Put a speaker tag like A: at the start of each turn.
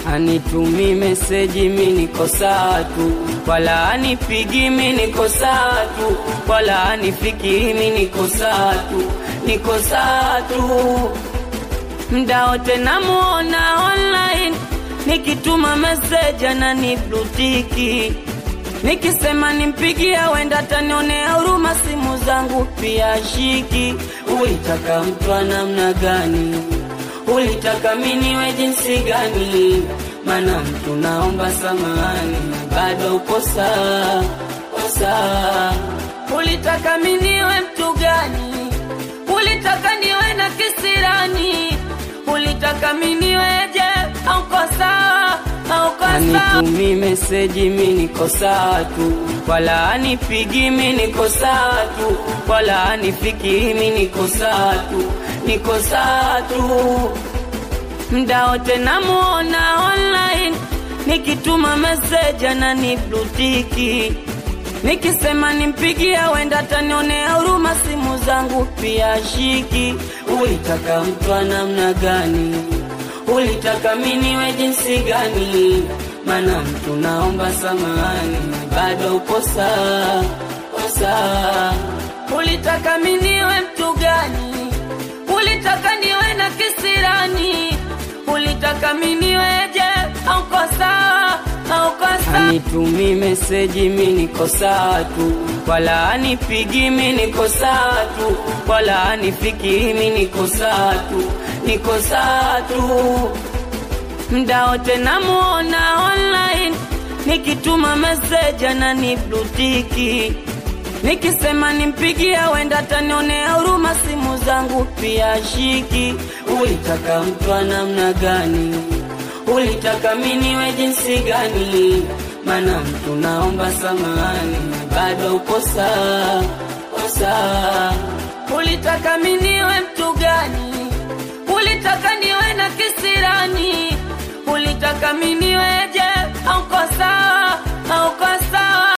A: Anitumi meseji mi niko sawa tu, wala anipigi mi niko sawa tu, wala anifiki mi niko sawa tu, niko sawa tu. Mda wote namuona online, nikituma meseji ananiblutiki, nikisema nimpigie wenda tanionea huruma, simu zangu pia shiki. Ulitaka mtu wa namna gani? Ulitaka miniwe jinsi gani? Mana mtu naomba samani, bado uko sawa, uko sawa. Ulitaka miniwe mtu gani? Ulitaka niwe na kisirani? Ulitaka miniweje? Auko sawa, auko sawa. Anitumi meseji mi niko sawa tu, wala anipigi mi niko sawa tu, wala anifiki mi niko sawa tu, niko sawa tu. Mda wote namuona online, nikituma meseji ananiblutiki, nikisema nimpigie wenda tanionea huruma, simu zangu pia shiki. Ulitaka mtu wa namna gani? Ulitaka miniwe jinsi gani? Mana mtu naomba samani, bado uko sawa, uko sawa. Ulitaka miniwe mtu gani? Ulitaka niwe na kisirani? Ulitaka miniweje? Auko sawa, auko sawa. Anitumi meseji mi niko sawa tu, wala anipigi mi niko sawa tu, wala anifiki mi niko sawa tu, niko sawa tu. Mda wote namuona online, nikituma meseji ananiblutiki, nikisema nimpigie wenda tanionea huruma, simu zangu pia shiki. Ulitaka mtu wa namna gani? Ulitaka miniwe jinsi gani? Mana mtu naomba samani, bado uko sawa, uko sawa. Ulitaka miniwe mtu gani? Ulitaka niwe na kisirani? Ulitaka miniweje? Auko sawa, auko